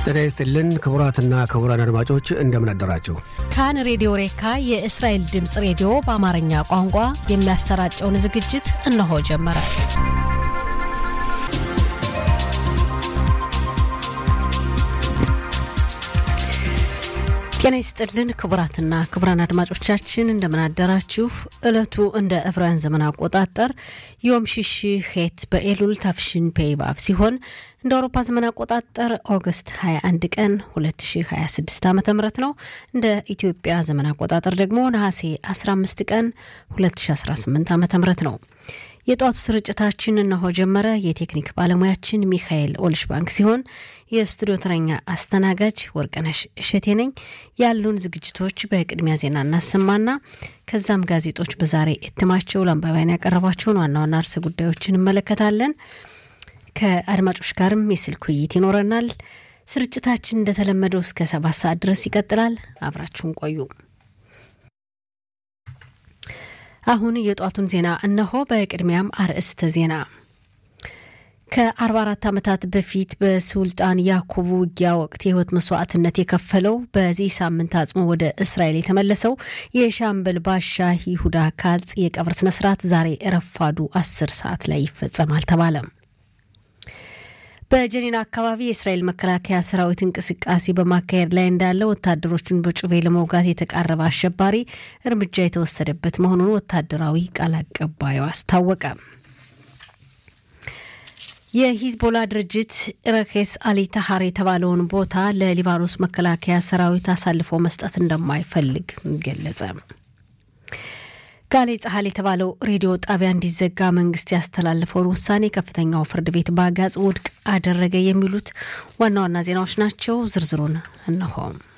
ጤና ይስጥልን ክቡራትና ክቡራን አድማጮች እንደምን አደራችሁ። ካን ሬዲዮ ሬካ የእስራኤል ድምፅ ሬዲዮ በአማርኛ ቋንቋ የሚያሰራጨውን ዝግጅት እነሆ ጀመረ። ጤና ይስጥልን ክቡራትና ክቡራን አድማጮቻችን እንደምን አደራችሁ። ዕለቱ እንደ ዕብራውያን ዘመን አቆጣጠር ዮም ሽሽ ሄት በኤሉል ታፍሽን ፔይባብ ሲሆን እንደ አውሮፓ ዘመን አቆጣጠር ኦገስት 21 ቀን 2026 ዓ ም ነው። እንደ ኢትዮጵያ ዘመን አቆጣጠር ደግሞ ነሐሴ 15 ቀን 2018 ዓ ም ነው። የጠዋቱ ስርጭታችን እነሆ ጀመረ። የቴክኒክ ባለሙያችን ሚካኤል ኦልሽባንክ ሲሆን የስቱዲዮ ተረኛ አስተናጋጅ ወርቅነሽ እሸቴ ነኝ። ያሉን ዝግጅቶች በቅድሚያ ዜና እናሰማና ከዛም ጋዜጦች በዛሬ እትማቸው ለአንባቢያን ያቀረቧቸውን ዋና ዋና ርዕሰ ጉዳዮችን እንመለከታለን። ከአድማጮች ጋርም የስልክ ውይይት ይኖረናል። ስርጭታችን እንደተለመደው እስከ ሰባት ሰዓት ድረስ ይቀጥላል። አብራችሁን ቆዩ። አሁን የጧቱን ዜና እነሆ። በቅድሚያም አርዕስተ ዜና ከ44 ዓመታት በፊት በሱልጣን ያዕቆብ ውጊያ ወቅት የህይወት መስዋዕትነት የከፈለው በዚህ ሳምንት አጽሞ ወደ እስራኤል የተመለሰው የሻምበል ባሻ ይሁዳ ካጽ የቀብር ስነስርዓት ዛሬ ረፋዱ 10 ሰዓት ላይ ይፈጸማል ተባለም። በጀኒና አካባቢ የእስራኤል መከላከያ ሰራዊት እንቅስቃሴ በማካሄድ ላይ እንዳለ ወታደሮቹን በጩቤ ለመውጋት የተቃረበ አሸባሪ እርምጃ የተወሰደበት መሆኑን ወታደራዊ ቃል አቀባዩ አስታወቀ። የሂዝቦላ ድርጅት ረኬስ አሊ ታሃር የተባለውን ቦታ ለሊባኖስ መከላከያ ሰራዊት አሳልፎ መስጠት እንደማይፈልግ ገለጸ። ጋሌ ጸሐል የተባለው ሬዲዮ ጣቢያ እንዲዘጋ መንግስት ያስተላለፈውን ውሳኔ ከፍተኛው ፍርድ ቤት በአጋጽ ውድቅ አደረገ። የሚሉት ዋና ዋና ዜናዎች ናቸው። ዝርዝሩን እነሆ።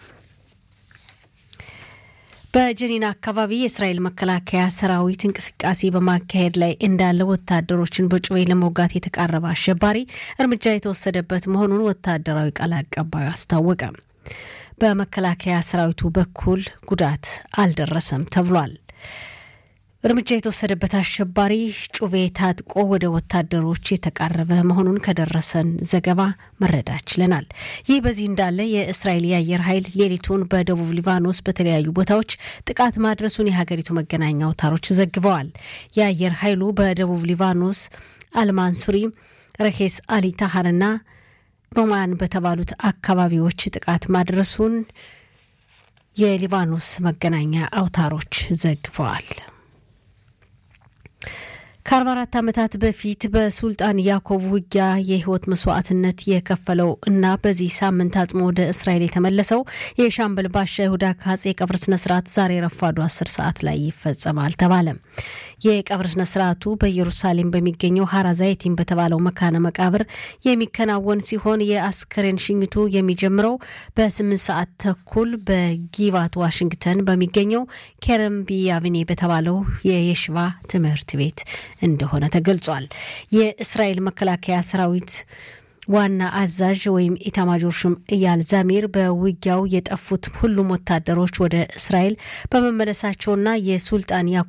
በጀኒና አካባቢ የእስራኤል መከላከያ ሰራዊት እንቅስቃሴ በማካሄድ ላይ እንዳለ ወታደሮችን በጩቤ ለመውጋት የተቃረበ አሸባሪ እርምጃ የተወሰደበት መሆኑን ወታደራዊ ቃል አቀባዩ አስታወቀ። በመከላከያ ሰራዊቱ በኩል ጉዳት አልደረሰም ተብሏል። እርምጃ የተወሰደበት አሸባሪ ጩቤ ታጥቆ ወደ ወታደሮች የተቃረበ መሆኑን ከደረሰን ዘገባ መረዳት ችለናል። ይህ በዚህ እንዳለ የእስራኤል የአየር ኃይል ሌሊቱን በደቡብ ሊባኖስ በተለያዩ ቦታዎች ጥቃት ማድረሱን የሀገሪቱ መገናኛ አውታሮች ዘግበዋል። የአየር ኃይሉ በደቡብ ሊባኖስ አልማንሱሪ፣ ረኬስ አሊ ታሃርና ሮማን በተባሉት አካባቢዎች ጥቃት ማድረሱን የሊባኖስ መገናኛ አውታሮች ዘግበዋል። ከ44 ዓመታት በፊት በሱልጣን ያዕቆብ ውጊያ የህይወት መስዋዕትነት የከፈለው እና በዚህ ሳምንት አጽሞ ወደ እስራኤል የተመለሰው የሻምበል ባሻ ይሁዳ ካጽ የቀብር ስነስርዓት ዛሬ ረፋዱ 10 ሰዓት ላይ ይፈጸማል ተባለ። የቀብር ስነስርዓቱ በኢየሩሳሌም በሚገኘው ሀራ ዛይቲን በተባለው መካነ መቃብር የሚከናወን ሲሆን የአስከሬን ሽኝቱ የሚጀምረው በ8 ሰዓት ተኩል በጊባት ዋሽንግተን በሚገኘው ኬረም ቢያቪኔ በተባለው የየሽባ ትምህርት ቤት እንደሆነ ተገልጿል። የእስራኤል መከላከያ ሰራዊት ዋና አዛዥ ወይም ኢታማጆር ሹም እያል ዛሚር በውጊያው የጠፉት ሁሉም ወታደሮች ወደ እስራኤል በመመለሳቸውና የሱልጣን